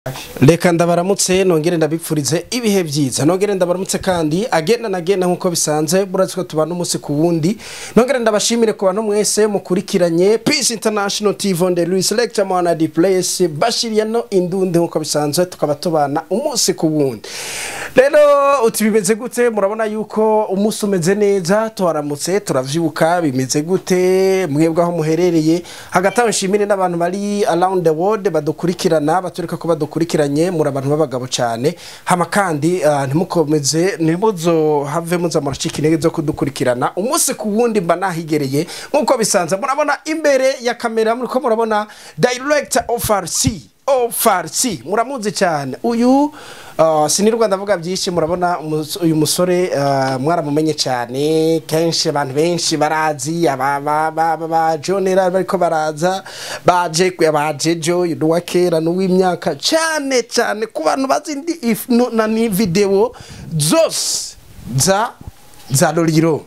reka ndabaramutse nongere ndabipfurize ibihe byiza nongere ndabaramutse kandi agenda na genda nk'uko bisanzwe burazi ko tubana umunsi ku wundi nongere ndabashimire ku bantu mwese mukurikiranye peace international tv on the louis lecture mwana di place bashiriye no indundi nk'uko bisanzwe tukaba tubana umunsi ku wundi rero uti bimeze gute murabona yuko umunsi umeze neza tuharamutse turavyuka bimeze gute mwebwe aho muherereye hagati aho nshimire n'abantu bari around the world badukurikirana batureka ko badukurikiranye muri abantu b'abagabo cyane hama kandi ah, ntimukomeze ntimuzohave muza muracika intege zo kudukurikirana umunsi ku wundi mba nahigereye nk'uko bisanzwe murabona imbere ya kamera muriko murabona director of RC ofarsi muramuzi cyane uyu uh, sinirwa ndavuga byinshi murabona umus- uyu musore uh, mwaramumenye cyane kenshi abantu benshi barazi aba ba- ba- ba- ba jonera bariko baraza baje baje jo uwa kera n'uw'imyaka cyane cyane ku bantu bazi ndi if no- na ni video zose za za loriro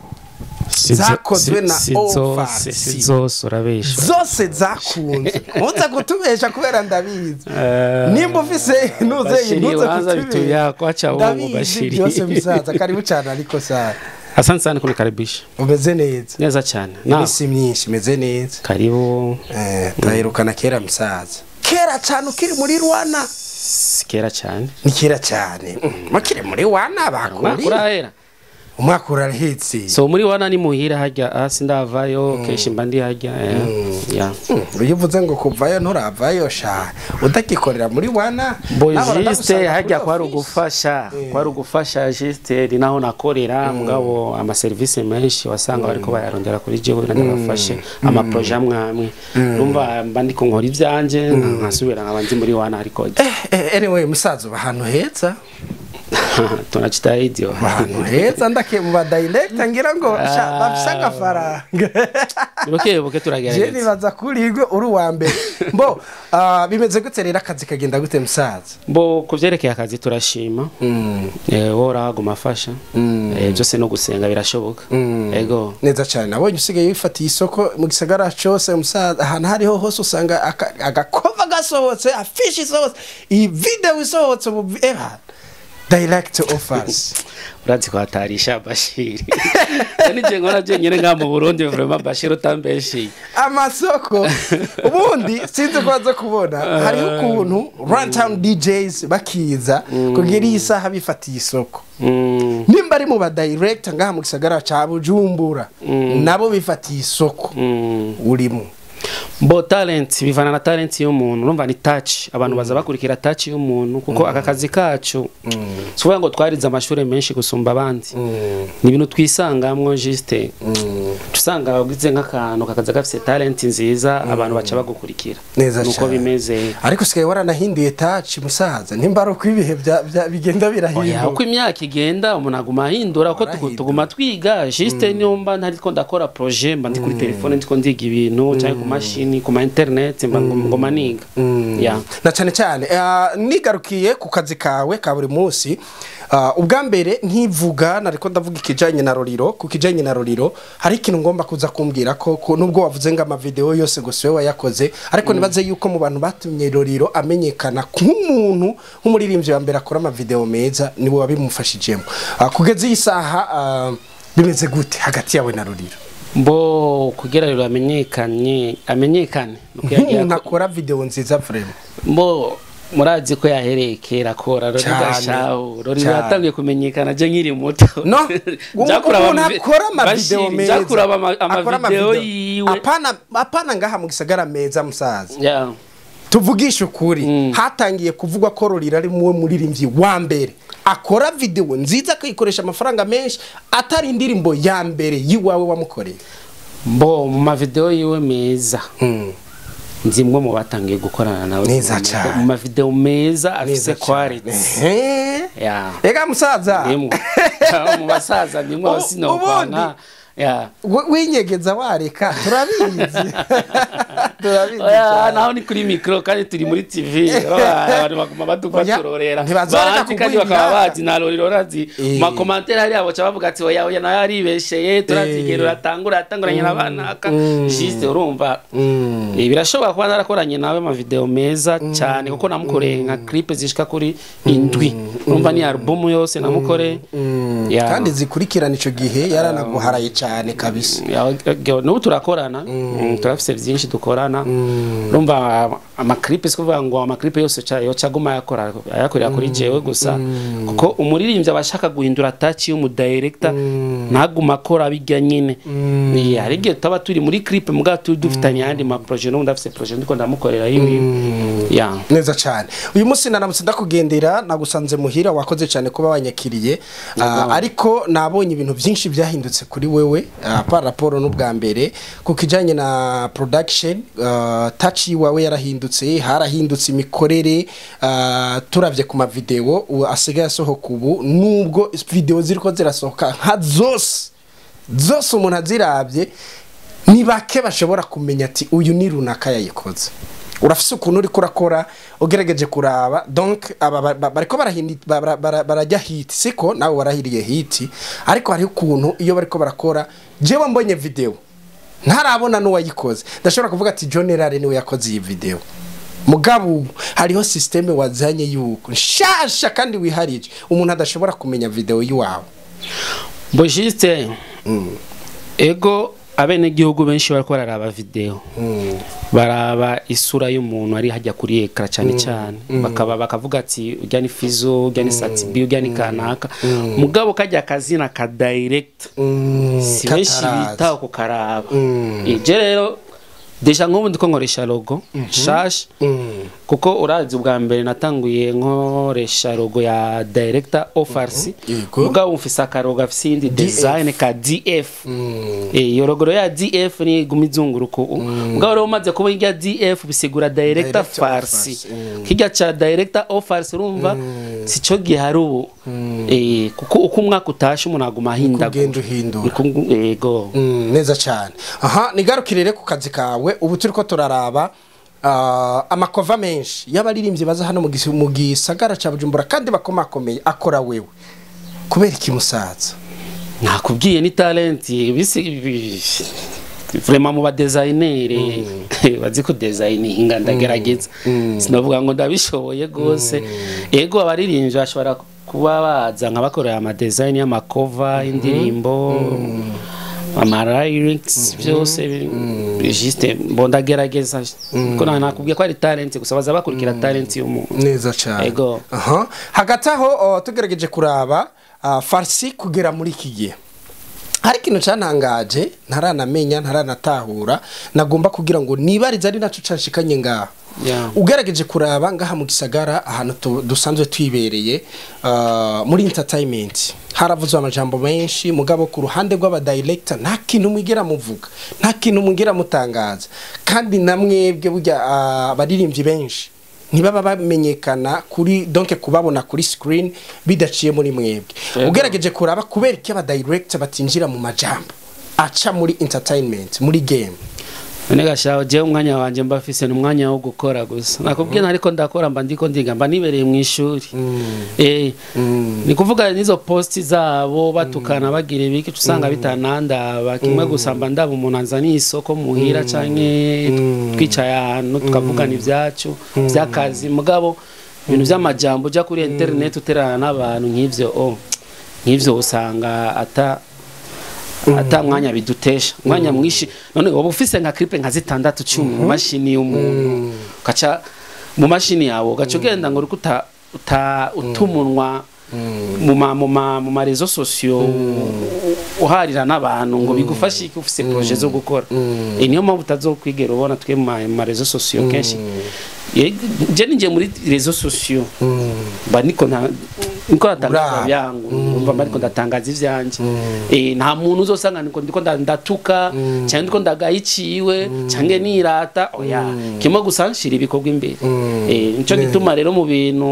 zakozwe na Ofarsi. si zose urabesha zose zakunze ntuze kutubesha kubera ndabizi Eh, nimba ufise ntuze Bashiri, ntuze wanza vitu yako, acha uongo, ndabizi Bashiri. byose musaza karibu cyane ariko sana asante sana kunikaribisha umeze neza neza cyane na iminsi myinshi imeze neza karibu Eh, turaherukana kera musaza kera cyane ukiri muri rwana si kera cyane ni kera cyane Mm, mukiri muri wana umwaka bakuri urahera umwaka urahetse so muri wana ni muhira hajya hasi ndavayo kenshi mba ndi hajya eh, ya Mm, iyo uvuze ngo kuvayo nturavayo sha utagikorera muri wana boy nawe juste uragusanga hajya kuri kwari office. ugufasha Eh. kwari ugufasha juste ni naho nakorera mugabo amaserivisi menshi wasanga bariko bayarondera kuri jewe nagafashe amaproje amwe amwe numva mba ndiko nkora ivyanje nkasubira nkaba nzi muri wana ariko Eh, eh, anyway musaza uba ahantu heza tunachitahidi uba ahantu heza ndake mu badirector ngira ngo sha Ah. bafise agafaranga buke buke je turagerageza nibaza kuri igwe uri uwa mbere mbo ah, bimeze gute rero akazi kagenda gute musaza bo kuvyerekeye akazi turashima eh, wowe urahaguma afasha eh, byose no gusenga birashoboka ego neza cyane nabonye usigaye wifatiye isoko mu gisagara cyose musaza ahantu hariho hose usanga aka- agakova gasohotse afishi isohotse iyi video isohotse ubu eba direct offers urazi kwatarisha bashiri nije nkora jenyine nka mu burundi vraiment bashiri utambeshiye amasoko ubundi sinzi ko baza kubona hariho ukuntu runtown djs bakiza kugira iyi saha bifatiye isoko Mm, nimba ari mu badirector ngaha mu gisagara ca bujumbura nabo bifatiye isoko mm. urimo bo talent bivana na talent y'umuntu urumva ni touch abantu baza bakurikira touch y'umuntu kuko aka kazi kacu si ukuvuga ngo twarize amashuri menshi gusumba abandi ni ibintu twisangamwo juste usanga ugize nk'akantu kakaza gafite talent nziza abantu baca bagukurikira Neza nuko cane. bimeze ariko usigaye waranahinduye taci musaza nimba ari uko ibihe bya- bya- bigenda oya uko birahinduka imyaka igenda umuntu aguma ahindura uko tugu- Arahindura. tuguma twiga juste niyo mba ntariko ndakora projet mba ndi kuri telefone ndiko ndiga ibintu cyangwa ku mashini ku ma internet mba ngo- ngoma niga ya na cyane cyane eh, nigarukiye ku kazi kawe ka buri munsi ah, ubwa mbere nkivuga nariko ndavuga ikijanye na roriro ku kijanye na roriro hari ikintu ngomba kuza kumbwira ko ko nubwo wavuze ngo amavideo yose gusa we wayakoze ariko nibaze yuko mu bantu batumye roriro amenyekana nk'umuntu nk'umuririmbyi wa mbere akora amavideo meza niwe wabimufashijemo Ah, kugeza iyi saha ah, bimeze gute hagati yawe na roriro mbo kugira rero amenyekanye amenyekane nuko yagira nk'umuntu ko- akora video nziza vraiment mbo murazi ko yahereye kera akora rero Cane, gashaho rero cane. yatangiye kumenyekana je nkiri muto no Nja kuraba umuntu amavi- akora amavideo Bashiri, meza nja kuraba ama- Akora amavideo amavideo. yiwe apana apana ngaha mu gisagara meza musaza Ya. tuvugishe ukuri Mm. hatangiye kuvugwa ko rorira ari muwe muririmbyi wa mbere akora video nziza akayikoresha amafaranga menshi atari indirimbo ya mbere yiwawe wamukoreye mbo mu mavideo yiwe meza nzi mwe mu batangiye gukorana nawe Neza Mu- cane. mu mavideo meza afise quality Ehe. ya ega musaza nimwe mu basaza nimwe U- aho sinokwana ya we- winyegeza wareka turabizi Turabizi Oya, cyane. naho ni kuri mikoro kandi turi muri tv abantu baguma baturorera ntibazoreka Bazi kandi kuguha bakaba ingata. bazi na rorero razi Eh. mu makomantere hariya baca bavuga ati oya oya nawe yaribesheye turazigera uratangura atanguranye n'abanaka jiste urumva Eh, birashobora kuba narakoranye nawe amavideo meza cyane kuko namukoreye nka clip zishika kuri indwi urumva ni album yose namukoreye Ya. kandi zikurikirana ico gihe yaranaguharaye cyane kabisa Ya, ya, n'ubu turakorana Mm, turafise byinshi dukorana urumva amaklipe si kuvuga ngo amaklipe yose ca- yoca aguma yakora ayakorera kuri jewe gusa kuko umuririmbyi aba ashaka guhindura taci y'umudirector ntaguma akora bijya nyine Eh, hari igihe tutaba turi muri clipe mugabo tu- dufitanye ayandi maproje n'ubu ndafise proje ndiko ndamukorera yiwe ya neza cyane uyu munsi naramutse ndakugendera nagusanze muhira wakoze cyane kuba wanyakiriye Ah, ariko nabonye ibintu byinshi byahindutse kuri wewe ah, par raporo n'ubwa mbere ku kijyanye na production ah, touch yiwawe yarahindutse harahindutse imikorere ah, turavye ku mavideo ubu asigaye asohoka ubu nubwo video ziriko zirasohoka nka zose zose umuntu azirabye ni bake bashobora kumenya ati uyu ni runaka yayikoze urafise ukuntu uriko urakora ugerageje kuraba donc aba ba- ba- bariko barahindi- bara- bara- barajya hiti siko nawe warahiriye hiti ariko hariho ukuntu iyo bariko barakora jewe mbonye video ntarabona n'uwayikoze ndashobora kuvuga ati john erare niwe yakoze iyi video mugabo ubu hariho systeme wazanye yuko nshasha kandi wiharije umuntu adashobora kumenya video yiwawe bojiste ego abenegihugu benshi bariko bararaba video baraba isura y'umuntu ari hajya kuri ekara cyane cyane bakaba bakavuga ati ujya ni fizo ujya ni satibi ujya ni kanaka mugabo kajya akazina ka direct si benshi katarazi. bitaho kukaraba ije rero deja nk'ubu ndiko nkoresha logo shasha kuko urazi ubwa mbere natanguye nkoresha logo ya director ofrc Yego. mugabo mfise akarogo gafise iyindi design ka df Eh, iyo logo rero ya df ni iguma izunguruka ubu mugabo rero umaze kuba irya df bisigura director Director farsi of Farsi, kirya ca director ofrc urumva sico gihari ubu Eh, kuko uko umwaka utashe umuntu aguma ahindagura ugenda uhindura Niko- yego Mm, neza cyane aha nigarukire rero ku kazi kawe ubu turi ko turaraba ah, amakova menshi y'abaririmbyi baza hano mu gisi- mu gisagara cya bujumbura kandi bakomakomeye akora wewe kubera iki musaza nakubwiye ni talenti bisi bi- vraiment mu badesignere bazi ko designinga ndagerageza sinavuga ngo ndabishoboye rwose ego abaririmbyi bashobora kuba baza nkabakorera amadesign y'amakova y'indirimbo amalyrics byose juste mbo ndagerageza ko na- nakubwiye ko ari talenti gusa baza bakurikira talenti y'umuntu neza cyane Ego. aha hagati aho oh, tugerageje kuraba ah, farsi kugera muri iki gihe hari ikintu cyantangaje ntaranamenya ntaranatahura nagomba kugira ngo nibarize ari nacyo canshikanye ngaha Yeah. ugerageje kuraba ngaha mu gisagara ahantu tu- dusanzwe twibereye ah, muri entertainment haravuzwe amajambo menshi mugabo ku ruhande rw'abadirector nta kintu mwigera muvuga nta kintu mwigera mutangaza kandi na mwebwe burya ah, abaririmbyi benshi ntibaba bamenyekana kuri donc kubabona kuri screen bidaciye muri mwebwe Yego. ugerageje kuraba kubera iki abadirector batinjira mu majambo aca muri entertainment muri game none gashaho jewe umwanya wanje mba mfise ni umwanya wo gukora gusa nakubwiye ntariko ndakora mba ndiko ndiga mba nibereye mu ishuri eh ni kuvuga nizo posti zabo batukana bagira ibiki usanga bitanandaba kimwe gusa mba ndaba umuntu anzaniye isoko muhira canke twicaye ahantu tukavugana ibyacu by'akazi mugabo ibintu by'amajambo ujya kuri internet uterana n'abantu nk'ivyo oh nk'ivyo usanga ata ata mwanya bidutesha umwanya mwinshi none waba ufise nka clip nka zitandatu cumi mu mashini y'umuntu ugaca mu mashini yawe ugaca ugenda ngo uriko uta uta utumunwa mu ma mu ma mu ma rezo sosiyo uharira n'abantu ngo bigufashe iki ufise projet zo gukora Eh, niyo mpamvu utazokwigera ubona twe mu ma- mu ma rezo sosiyo kenshi Ye- je ninjiye muri rezo sosiyo mba niko nta niko natangaza Uraba. byangu umva mba ariko ndatangaza ivyanje eh nta muntu uzosanga niko ndiko nda- ndatuka cyangwa ndiko ndagayiciwe cyangwa nirata oya kimwe gusa nshira ibikorwa imbere eh nico gituma rero mu bintu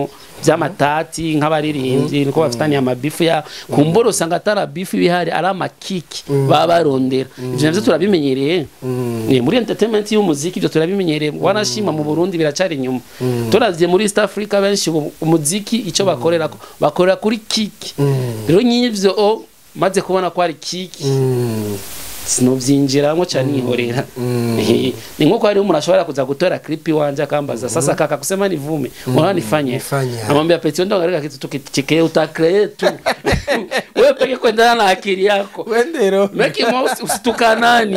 by'amatati nk'abaririmbyi niko bafitaniye amabifu ya kumbura usanga atari bifu bihari ari amakiki baba barondera ivyo navyo turabimenyereye Eh, muri entertainment y'umuziki ivyo turabimenyereye wanashima mu Burundi biracari inyuma turavye muri East Africa benshi ubu umuziki ico bakorera bakorera kuri kiki rero nyivyo o maze kubona ko ari kiki sinovyinjiramo cyane nihorera Eh, ni nko hari umuntu ashobora kuza gutora clip wanje akambaza sasa kaka kusema nivume unaona nifanye Nifanye. namwambia peti ndo angalia kitu tukichekea utakre tu wewe peke kuendana na akili yako wendero Meki mo usitukanani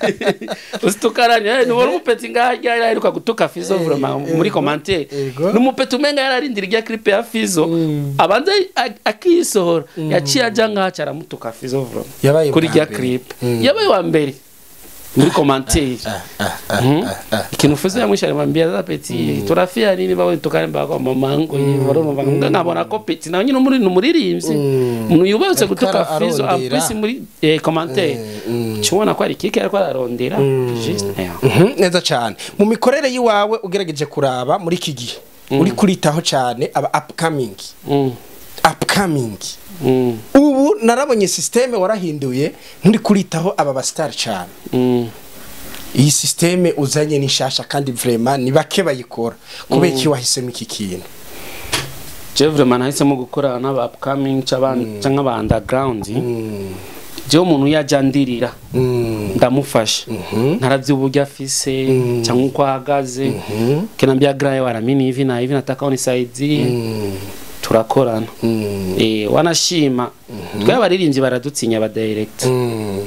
usitukanani eh ni wari umupeti ngajya yari gutuka Fizo vraiment muri commentaire ego. numupeti umenga yararindira irya clip ya Fizo abanza a- akisohora yaciye aja ngaha aramutuka Fizo vraiment Yabaye kuri bwa irya mbere. clip yabaye wa mbere muri commentaire Mhm. ikintu Fizo yamwisha alimwambia za peti turafia nini bawe tukane bako mamangu barumva nga nkabona ko peti nawe nyine muri numuririmbyi umuntu yubatse Ariko gutuka ara- Fizo arondera. ampisi muri eh, commentaire Eh, mm. cubona ko ari kike ariko ararondera juste yeah. Mhm, neza cyane mu mikorere y'iwawe ugerageje kuraba muri iki gihe uri kuritaho cyane aba upcoming Mm, upcoming mm, ubu narabonye systeme warahinduye nturi kuritaho aba basitari cyane mm. iyi systeme uzanye ni nshasha kandi vraiment ni bake bayikora kubera iki wahisemo iki kintu je vraiment nahisemo gukorana n'aba upcoming c'aban- canke aba underground jewe umuntu yaja ndirira Mm. ndamufasha ntaravye uburyo afise cyangwa uko ahagaze kinambia graye waramini hivi na hivi nataka unisaidie turakorana Mm. eh wanashima twe abaririmbyi baradutsinya aba direct Mm.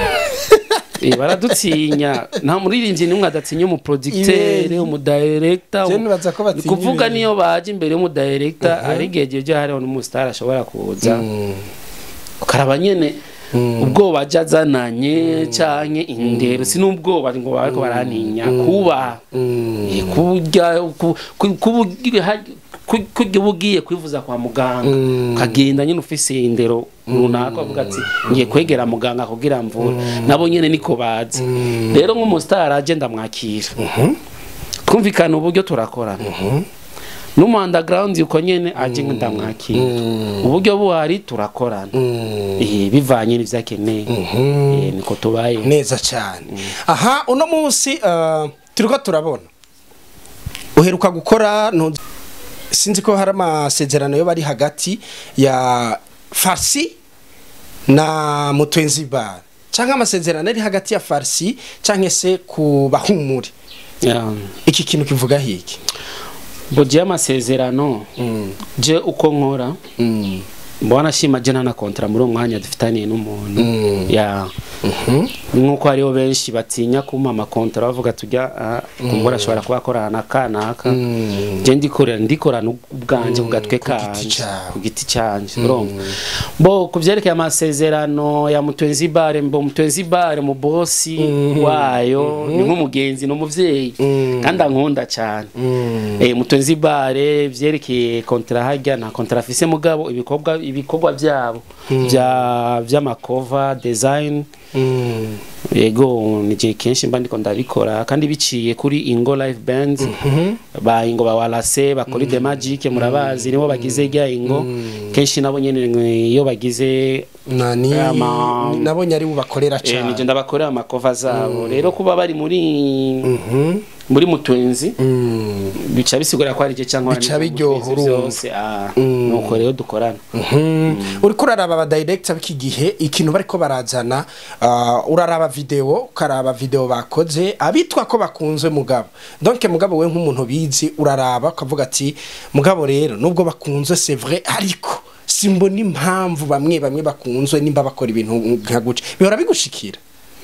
Eh, baradutsinya nta muririmbyi nimwe adatinya umuproducteur Ibere. umudirector Je nibaza ko batinya kuvuga ibere. niyo baje imbere y'umudirector ari igihe jeje hariho n'umustar ashobora kuza Mm. ukaraba nyene ubwoba aja azananye canke indero si n'ubwoba ngo bariko barantinya kuba Mm. Eh, kurya ku- ku- kuba ugiye ha- ku- kurya uba ugiye kwivuza kwa muganga Mm. ukagenda nyine ufise indero runaka uvuga ati ngiye kwegera muganga kugira mvura nabo nyene niko bazi rero nk'umusitari aje ndamwakira twumvikana uburyo turakorana n'umu underground uko nyene aje ndamwakira uburyo buhari turakorana Mm. Eh, bivanye n'ivyo akeneye Eh, niko tubaye neza cyane aha uno munsi uh, turiko turabona uheruka gukora ntu- sinzi ko hari amasezerano yo bari hagati ya farsi na mutwenzi bar cyangwa amasezerano ari hagati ya farsi cyangwa se ku bahumure Yeah. iki kintu kivuga hiki ngo je amasezerano mm. je uko nkora mm. mbona shima je na kontra muri uwo mwanya dufitaniye n'umuntu Mm. ya Mhm. nkuko hariho benshi batinya kumpa amakontra bavuga tujya ah, kumbura ashobora kuba akorana na kanaka Mm. je ndikorera ndikorana ubwanje ku gatwe ku giti kanje cawe. ku giti canje urumva bo ku vyerekeye amasezerano ya mutwenzi bare mbo mutwenzi bare mu bosi wayo ni nk'umugenzi n'umuvyeyi Mm. kandi ankunda cyane Mm. eh mutwenzi bare vyerekeye kontra hajya nta kontra afise mugabo ibikorwa ibikorwa byabo bya by'amakova design Mm. yego nije kenshi mba ndiko ndabikora kandi biciye kuri Ingo Live Band ba Ingo ba Walase bakora The Magic murabazi nibo bagize rya Ingo kenshi nabo nyene mwe- iyo bagize nani Ama- nabonye ari bubakorera eh, nije cyane ndabakorera amakova zabo rero kuba bari muri Mhm. muri mutwenzi Mm. bica bisigura ko ari je cyangwa Bica biryoha urumva. byose ah nuko rero dukorana Mhm. uriko uraraba abadirekita b'iki gihe ikintu bariko barazana ah, uraraba video ukaraba video bakoze abitwa ko bakunzwe mugabo donc mugabo we nk'umuntu bizi uraraba ukavuga ati mugabo rero nubwo bakunzwe c'est vrai ariko simbona impamvu bamwe bamwe bakunzwe nimba bakora ibintu nka guca bihora bigushikira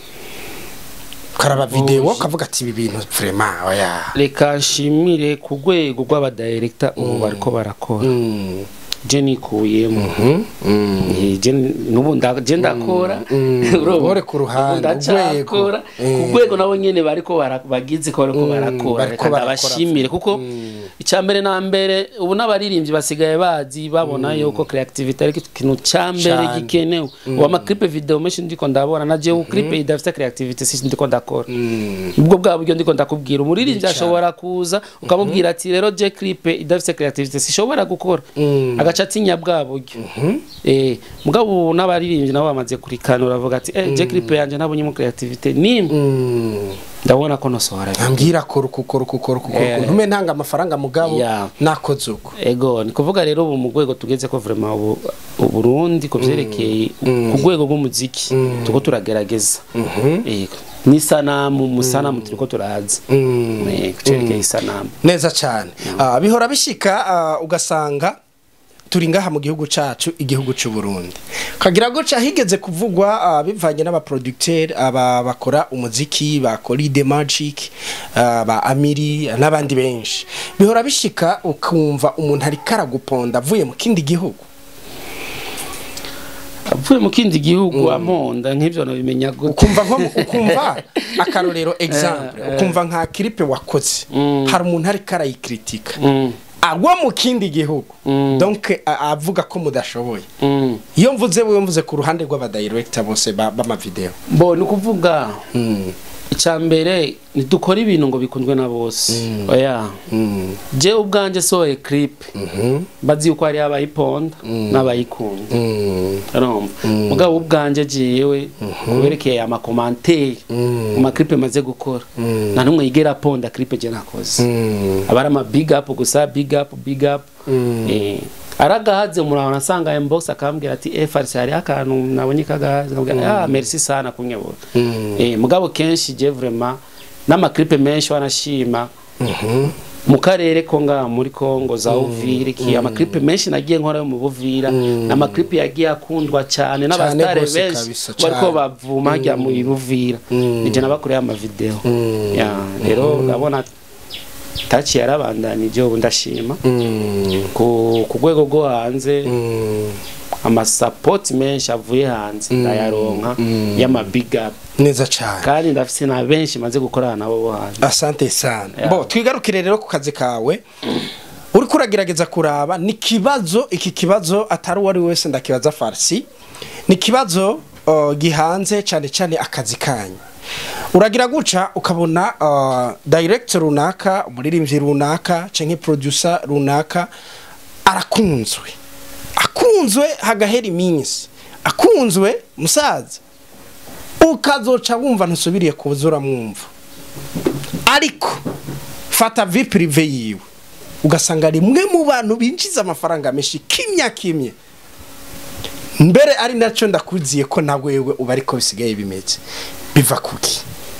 ukaraba video Oji. ukavuga ati ibi bintu vraiment oya reka nshimire ku rwego rw'abadirekita ubu bariko barakora Mm. je nikuyemo Eh, je nubu nda- je ndakora Urumva? Uri ku ruhande, Ubu ndacakora urwego. ku rwego nabo nyene bariko bara- bagize ko bariko barakora bariko reka barakora. ndabashimire kuko icya mbere na mbere ubu n'abaririmbyi basigaye bazi babona yuko creativity ari ikintu cya mbere Cane. gikenewe ubu amaklipe video menshi ndiko ndabona na jewe clipe idafite creativity si ndiko ndakora ubwo bwa buryo ndiko ndakubwira umuririmbyi ashobora kuza ukamubwira ati rero je clipe idafite creativity sishobora gukora agaca atinya bwa buryo eh mugabo ubu n'abaririmbyi nabo bamaze kurikanura bavuga ati eh je clipe yanje nabonyemo creativity nimwe ndabona ko nosohora ambwira kora uku kora uku kora uku kora uku Eh. ntume ntanga amafaranga mugabo Yeah. nakoze uko ego ni kuvuga rero ubu mu rwego tugeze ko vraiment ubu uburundi ku vyerekeye ku rwego rw'umuziki turiko turagerageza ego n'isanamu musanamu turiko turaza Eh, ku cerekeye isanamu neza cyane Ah, bihora bishika ah, ugasanga turi ngaha mu gihugu cacu igihugu c'u Burundi kagira guca higeze kuvugwa ah, bivanye n'abaproducteur aba bakora umuziki bakora ide magic ah, ba amiri n'abandi benshi bihora bishika ukumva umuntu ari karaguponda avuye mu kindi gihugu avuye mu kindi gihugu amonda nk'ivyo nabimenya gute ukumva nko mu- ukumva akarorero example ukumva nka clip wakoze hari umuntu ari karayikritika Mm, agwa mu kindi gihugu donc a- avuga ko mudashoboye mm. iyo mvuze wewe mvuze ku ruhande rw'abadirector bose ba- b'amavideo bo ni ukuvuga icya mbere ntidukora ibintu ngo bikundwe na bose oya jewe ubwanjye sohoye clip bazi yuko hariho abayiponda n'abayikunda urumva mugabo ubwanjye jewe kuberekeye amakomanteri mu maklipe maze gukora nta n'umwe yigera aponda clipe je nakoze aba ari ama big up gusa big up big up Eh, aragahaze murabona asanga inbox akambwira ati eh farisi hariho akantu nabonye kagahaze nkabwira ah merci sana kunyebura eh mugabo kenshi je vraiment n'amaklipe menshi wanashima mu karere ko ngaha muri Kongo za Uvira ki amaklipe menshi nagiye nkora yo mu Buvira n'amaklipe yagiye akundwa cyane n'abastare gose benshi kabisa, bariko cane. bavuma hajya mu Buvira nije nabakoreye ama video ya rero urabona tachi yarabandanije ubu ndashima ku ku rwego rwo hanze amasapoti menshi avuye hanze ndayaronka y'ama big up neza cyane kandi ndafise na benshi maze gukorana nabo bo hanze asante sana Yeah. bo twigarukire rero ku kazi kawe uriko uragerageza kuraba ni kibazo iki kibazo atari uwari wese ndakibaza farsi ni kibazo uh, gihanze cyane cyane akazi kanyu uragira guca ukabona uh, director runaka umuririmbyi runaka canke producer runaka arakunzwe akunzwe hagahera iminsi akunzwe musaza ukazoca wumva ntusubiriye kuza uramwumva ariko fata vi prive yiwe ugasanga rimwe mu bantu binjiza amafaranga menshi kimya kimye mbere ari nacyo ndakuziye ko na wewe uba ariko bisigaye bimeze biva kuki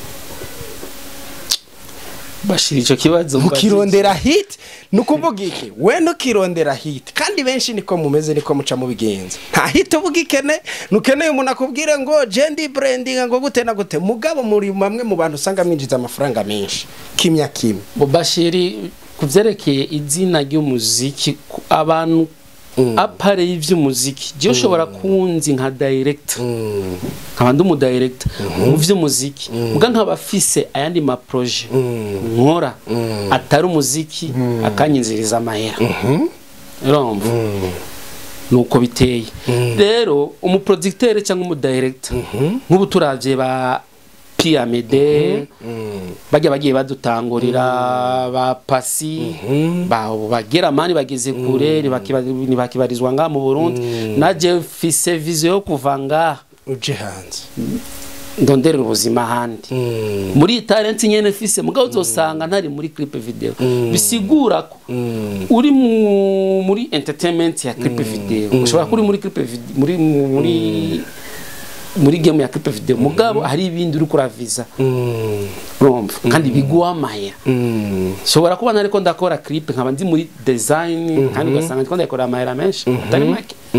bashira ico kibazo ukirondera hit ni ukuvuga iki we ntukirondera hit kandi benshi niko mumeze niko muca mubigenza nta hit uba ugikene nukeneye umuntu akubwire ngo jendi branding ngo gute na gute mugabo muri bamwe mu bantu usanga mwinjiza amafaranga menshi kimya kimwe bo bashiri kuvyerekeye izina ry'umuziki ku- abantu apare y'ivy'umuziki je ushobora kunzi nka director nkaba ndi umudirector mu vy'umuziki muga nkaba afise ayandi ma projet nkora atari umuziki akanyinziriza amahera urumva nuko biteye rero umuproducteur cyangwa umudirector nk'ubu turavye ba piramide bajya bagiye badutangurira ba pasi ba bagera mani bageze kure ntibakiba- ntibakibarizwa ngaha mu Burundi naje mfise vision yo kuva ngaha uje hanze ndonderera ubuzima ahandi muri iyi talent nyene mfise mugabo uzosanga ntari muri clip video bisigura ko uri mu- muri entertainment ya clip video ushobora kuba uri muri clip video muri muri muri game ya clip video mugabo hari ibindi uri kuraviza urumva kandi biguha amahera nshobora kuba nariko ndakora clip nkaba ndi muri design kandi ugasanga ndiko ndakora amahera menshi atari make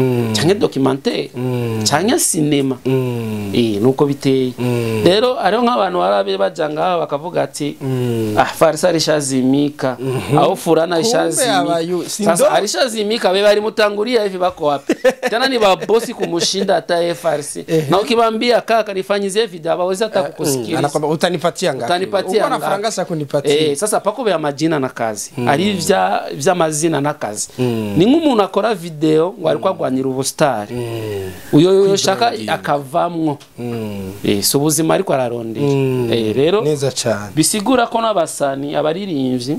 canke documentaire canke cinema Mm. eh nuko biteye Mm. rero hariho nk'abantu barabe baja ngaho bakavuga ati ah farisa alishazimika au fulana alishazimika abayu- si sasa ndo- alishazimika wewe alimutangulia hivi bako wapi tena ni babosi kumushinda hata FRC na ukibambia kaka nifanyizie video hawawezi hata kukusikiliza anakwamba utanipatia ngapi utanipatia uko na ngapi? faranga sa kunipatia Eh, sasa pako vya majina na kazi ari vya vy'amazina na kazi ni nk'umuntu akora video ngo ariko agwanira ubustari uyo yo shaka akavamwo eh so ubuzima ariko ararondera eh rero neza cyane bisigura ko n'abasani abaririmbyi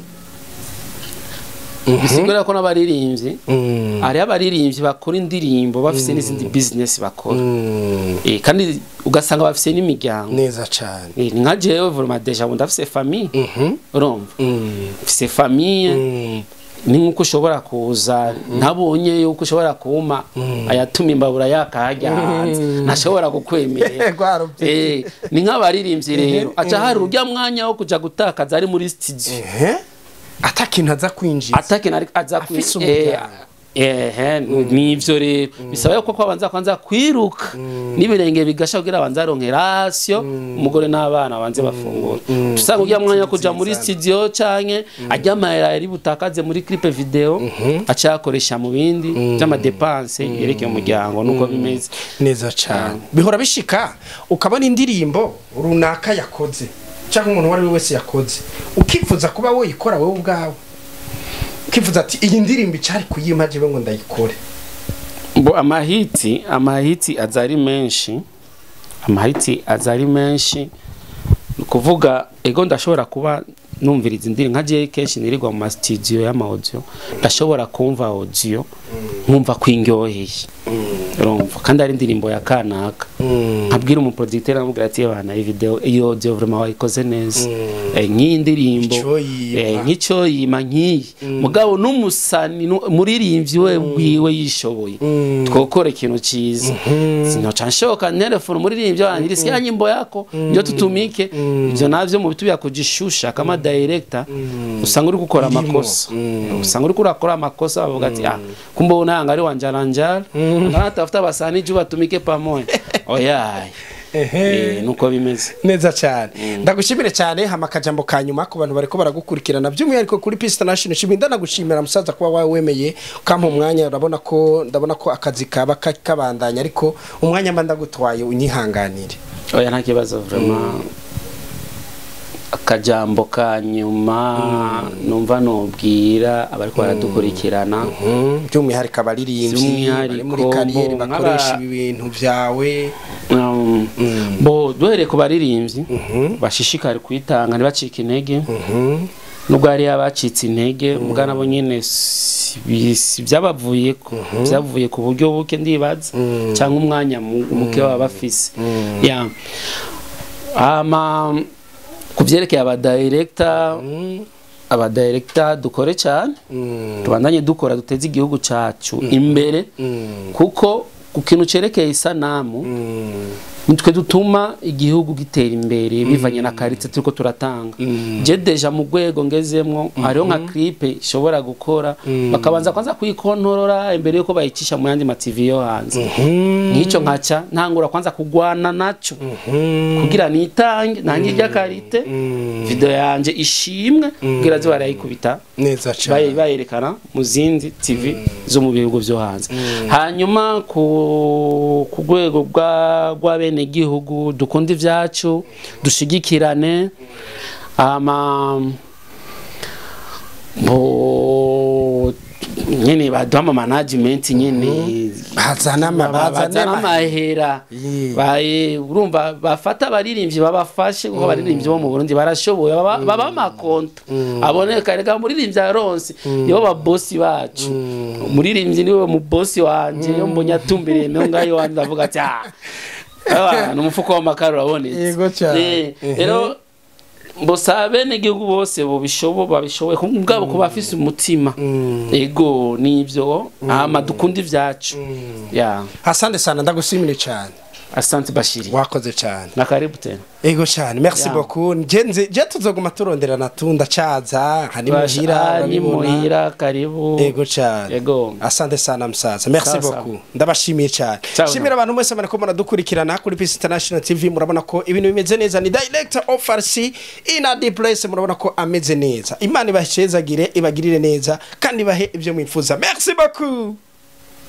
bisigura ko n'abaririmbyi Mm. hari abaririmbyi bakora indirimbo bafise n'izindi business bakora Mm. eh kandi ugasanga bafise n'imiryango neza cyane Eh, ni nka jewe vraiment deja bundi afise famille Mhm. urumva Mm. mfise famille Mm. ni nk'uko ushobora kuza ntabonye yuko ushobora kuma ayatuma imbabura yakahajya hanze ntashobora kukwemerera Rwarubye. Eh, ni nk'abaririmbyi rero aca hari urya mwanya wo kuja gutakaza ari muri studio ehe atakintu aza kwinjiza atakina ariko aza kwi- Afise eh, umuryango. ehe nivyo rero bisaba yuko kwabanza kwanza kwiruka n'ibirenge bigasha kugira abanza aronke ratio umugore n'abana banze bafungura usanga urya mwanya wo kuja muri studio canke arya amahera yari butakaze muri clip video aca yakoresha mu bindi vy'amadepanse yerekeye umuryango nuko bimeze neza cyane bihora bishika ukabona indirimbo runaka yakoze cyangwa umuntu uwo ari we wese yakoze ukifuza kuba woyikora wowe ubwawe ukifuza ati iyi ndirimbo icyari kuyima jewe ngo ndayikore bo amahiti amahiti aza ari menshi amahiti aza ari menshi ni ukuvuga ego ndashobora kuba numviriza indirimbo nka jewe kenshi nirirwa mu masitidiyo y'amaudio ndashobora kumva audio nkumva ko indyoheye urumva kandi ari indirimbo ya kanaka nkabwira umuproducteur amubwira ati bana iyi video iyo audio vraiment wayikoze neza Eh, nk'iyi ndirimbo Ico yima. eh, nk'icyo yima nk'iyi mugabo n'umusani nu- muririmbyi we bwiwe yishoboye twokora ikintu cyiza sinoca nshoka telefone umuririmbyi wanjye iri siya nyimbo yako ndio tutumike ivyo navyo mu bitu kujishusha kama director usanga uri gukora amakosa usanga uri kurakora amakosa bavuga ati ah kumbe unanga ari wanjaranjara natafuta basani juu batumike pamoja oyaye eh, nuko bimeze neza cyane ndagushimire cyane hama akajambo ka nyuma ku bantu bariko baragukurikirana by'umwihariko kuri Peace International shimwe ndanagushimira musaza kuba wawe wemeye ukampa umwanya urabona ko ndabona ko akazi kaba ka- kabandanya ariko umwanya mba ndagutwaye unyihanganire oya nta kibazo vraiment akajambo ka nyuma numva nubwira abariko baradukurikirana Mhm, by'umwihariko abaririmbyi bari muri By'umwihariko kariyeri bo, bakoresha nk'aba- ibi bintu byawe Um, bo duhereye ku baririmbyi bashishikare kwitanga ntibacike intege nubwo hari abacitse intege mbwa nabo nyene si bi- si byabavuye ko byavuye ku buryo buke ndibaza cyangwa umwanya mu- muke baba bafise ya ama ku byerekeye abadirekta abadirekta dukore cyane tubandanye dukora duteze igihugu cyacu imbere kuko ku kintu cerekeye isanamu nitwe dutuma igihugu gitera imbere bivanye na karite turiko turatanga je deja mu rwego ngezemwo hariho nka clipe ishobora gukora bakabanza kwanza kuyikontorora imbere yuko bayicisha mu yandi mativi yo hanze nk'icyo nkaca ntangura kwanza kugwana naco kugira nitange nange irya karite video yanje ishimwe kugira ziba barayikubita neza baye- cyane bayerekana mu zindi tv zo mu bihugu byo hanze hanyuma ku ku rwego rwa- rw'abenegihugu dukunda ibyacu dushigikirane ama bo nyene baduha ama management nyene bazana ama- bazana bazana ama- amahera Yeah. baye urumva bafata abaririmbyi babafashe kuko abaririmbyi bo mu Burundi barashoboye baba baba amakonta aboneka reka muririmbyi aronse nibo babosi bacu umuririmbyi niwe mu bosi wanje yo mbonye atumbiriye meho ngayo wandi ndavuga ati ah abantu umufuko w'amakara urabonetse Yego cyane. Eh, Mhm. rero mbosaba bene igihugu bose bobishobo babishoboye ku bwabo kuba bafise umutima ego nivyo ama dukunda ivyacu ya asante sana ndagushimire cyane asante bashiri wakoze cyane na karibu tena ego cyane merci Ya. beaucoup ngenze je tuzoguma turonderana tunda caza hani Basha- muhira ah, ni urabibona. muhira karibu ego cyane Ego. asante sana msaza merci Sawa, sawa. beaucoup ndabashimiye cyane Ciao, shimira abantu mwese bariko muradukurikirana kuri Peace International TV murabona ko ibintu bimeze neza ni director of RC in a deep place murabona ko ameze neza imana ibashezagire ibagirire neza kandi bahe ibyo mwifuza merci beaucoup